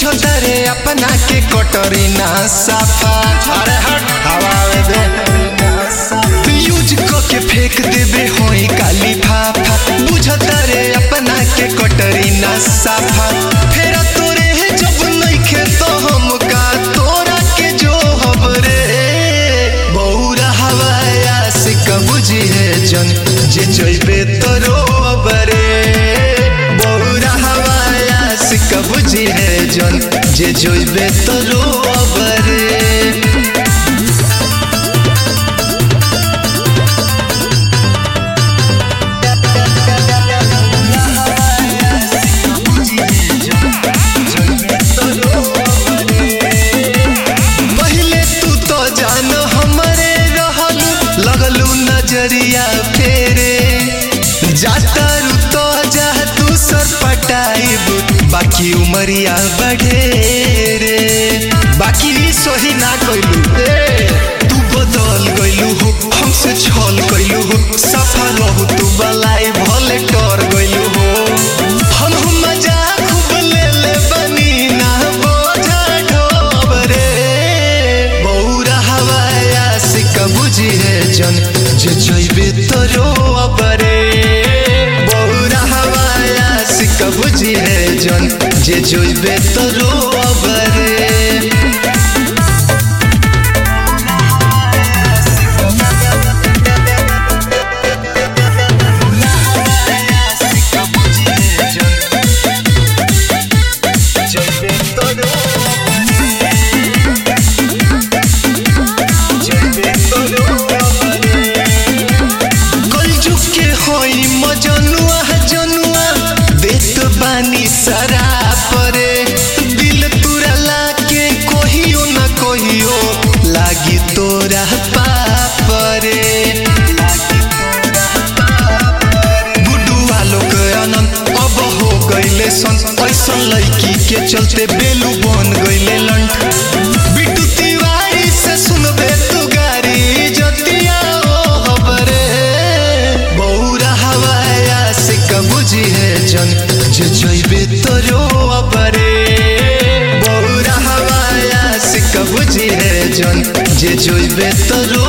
बुझो तारे अपना के कटरी ना साफा अरे हट हवा में दे यूज क के फेंक देबे होई काली फाफा बुझो तारे अपना के कटरी ना साफा फेरा तोरे है जब नइखे तो हम का तोरा के जो हबरे बौरा हवाया से कबुझी है जन जे जइबे तो रोबरे बौरा हवाया से कबुझी है जन जे जइबे तो रोबरे पहले तू तो जान हमरे रहल लगलू नजरिया फेरे जाता रू तो जा तू सर पटाइब बाकी उमरिया बढ़े रे बाकी री सोही ना कइलू ए तू बदल गइलू हो हमसे छल कइलू हो सफा रहू तू बलाई भले कर गइलू हो हम हम मजाक खूब ले ले बनी ना बोझा ढोबरे बौरा हवाया से कबुझी है जन जे जइबे तो रोबरे बौरा हवाया से कबुझी है जन जे जइबे तो रोबरे कलजुग के होई मजनुआ जनुआ देत बानी सरा परे दिल तुरला के कहियो न कहियो लागी तोरा पापरे गुड्डू आलोक अनंत अब हो गइले सन ऐसन लड़की के चलते बेलू बन गइले लंठ बिट्टू तिवारी से सुनबे तू गारी जतिया ओ हबरे बौरा हवाया से कबुझी है जन जे जइबे तो रोबरे बौरा हवाया से कबुझी है जन जे जइबे तो रो